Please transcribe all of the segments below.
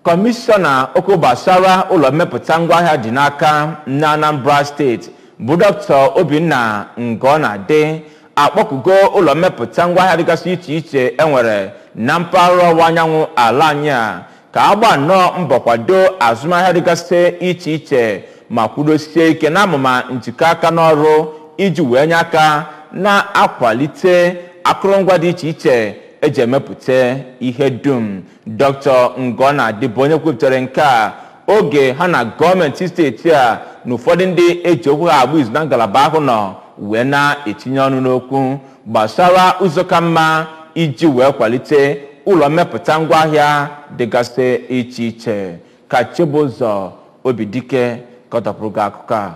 kọmishọna okwu gbasara ụlọ mmepụta ngwaahịa dị n'aka na anambra steeti bụ dr obinna ngọnadị akpọkugo ụlọ mmepụta ngwaahịa dịgasị iche iche enwere na mpaghara ọwụwa anyanwụ ala anyị a ka a gbaa nnọọ mbọ kwado azụmahịa dịgasị iche iche ma kwudosie ike n'amụma njikọ aka n'ọrụ iji wee nye aka na-akwalite akụrụngwa dị iche iche eji emepụta ihe dum dr ngọnadị bụ onye kwupụtara nke a oge ha na gọọmenti steeti a na ụfọdụ ndị eji okwu ha agba izu na ngalaba ahụ nọ wee na-etinye ọnụ n'okwu gbasara ụzọ ka mma iji wee kwalite ụlọ mmepụta ngwaahịa dịgasị iche iche ka chibụzọ obidike kọtọpụrụ gị akụkọ a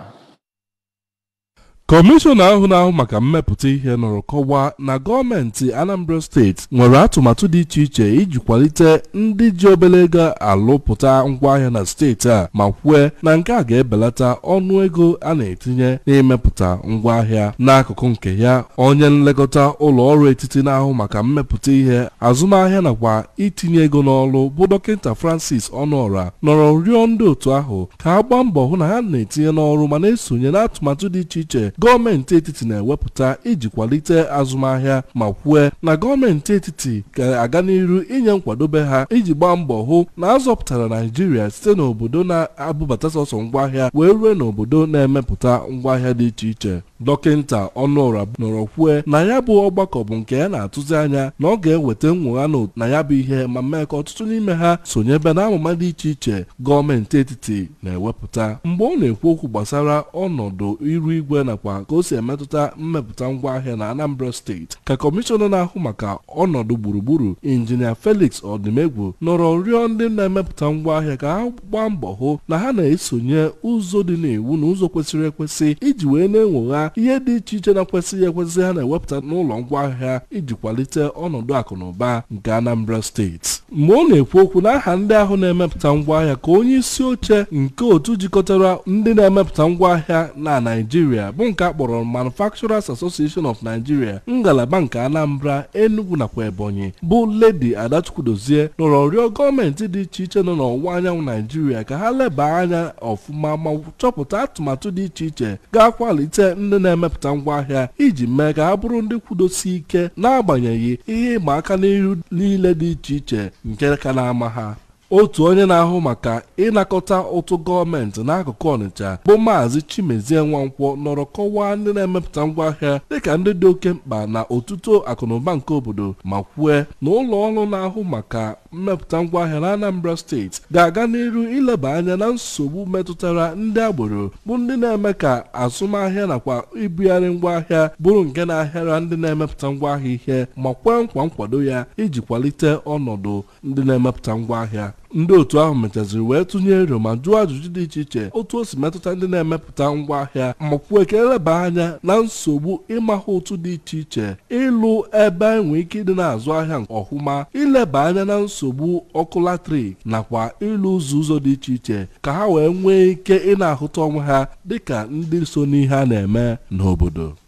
kọmishọna ahụ na-ahụ maka mmepụta ihe nọrọ kọwaa na gọọmenti anambra steeti nwere atụmatụ dị iche iche iji kwalite ndị ji obere ego alụpụta ngwaahịa na steeti a ma kwue na nke a ga-ebelata ọnụ ego a na-etinye n'imepụta ngwaahịa n'akụkụ nke ya onye nlekọta ụlọ ọrụ etiti na-ahụ maka mmepụta ihe azụmahịa nakwa itinye ego n'ọrụ bụ dọkịta francis ọnụọra nọrọ rịọ ndị otu ahụ ka ha gbaa mbọ hụ na ha na-etinye n'ọrụ ma na-esonye n'atụmatụ dị iche iche gọọmenti etiti na-ewepụta iji kwalite azụmahịa ma kwue na gọọmenti etiti ga-aga n'iru inye nkwadobe ha iji gbaa mbọ hụ na azọpụtara naijiria site n'obodo na-abụbata sọsọ ngwaahịa wee rue n'obodo na-emepụta ngwaahịa dị iche iche dọkịnta ọnụụra nọrọ kwue na ya bụ ọgbakọ bụ nke ya na-atụzi anya na ọ ga-eweta nnwogha na ya bụ ihe ma mee ka ọtụtụ n'ime ha sonyebe n'amụma dị iche iche gọọmenti etiti na-ewepụta mgbe ọ na-ekwu okwu gbasara ọnọdụ iru igwe nakwa ka o si emetụta mmepụta ngwaahịa na anambra steeti ka kọmishọna na-ahụ maka ọnọdụ gburugburu injinia felix ọdịmegwu nọrọ rịọ ndị na-emepụta ngwaahịa ka ha gbaa mbọ hụ na ha na-esonye ụzọ dị n'iwu na ụzọ kwesịrị ekwesị iji wee na-enwogha ihe dị iche iche na-ekwesịghị ekwesị ha na-ewepụta n'ụlọ ngwaahịa iji kwalite ọnọdụ akụ na ụba nke anambra steeti mgbe ọ na-ekwu okwu n'aha ndị ahụ na-emepụta ngwaahịa ka onye isi oche nke otu jikọtara ndị na-emepụta ngwaahịa na naijiria bụ nke a kpọrọ manufacturers association of nigeria ngalaba nke anambra enugu nakwa ebonyi bụ ledi adachukwudozie nọrọ rịọ gọọmenti dị iche iche nọ n'ọwụwa anyanwụ naijiria ka ha leba anya ọfụma ma chọpụta atụmatụ dị iche iche ga-akwalite ndị na-emepụta ngwaahịa iji mee ka ha bụrụ ndị kwudosi ike n'agbanyeghị ihe ịma aka n'ihu niile dị iche iche nke ka na-ama ha otu onye na-ahụ maka ịnakọta ụtụ gọọmenti n'akụkụ ọnịcha bụ maazị chimezie nwankwọ nọrọ kọwaa ndị na-emepụta ngwaahịa dịka ndị dị oke mkpa na otuto akụnụba nke obodo ma kwue na ụlọ ọrụ na-ahụ maka mmepụta ngwaahịa na anambra steeti ga-aga n'iru ileba anya na nsogbu metụtara ndị agboro bụ ndị na-eme ka azụmahịa nakwa ibugharị ngwaahịa bụrụ nke na-ahịara ndị na-emepụta ngwaahịa ihe ma kwee nkwa nkwado ya iji kwalite ọnọdụ ndị na-emepụta ngwaahịa ndị otu ahụ mechaziri wee tụnye ero ma jụọ ajụjụ dị iche iche otu o si metụta ndị na-emepụta ngwaahịa ma kwuo ka eleba anya na nsogbu ịmahụ ụtụ dị iche iche ịlụ ebe enwe ike ịdị na-azụ ahịa ọhụma ileba anya na nsogbu ọkụ latrik nakwa ịlụ ụzọ ụzọ dị iche iche ka ha wee nwee ike ị na-ahụta onwe ha dịka ndị so n'ihe a na-eme n'obodo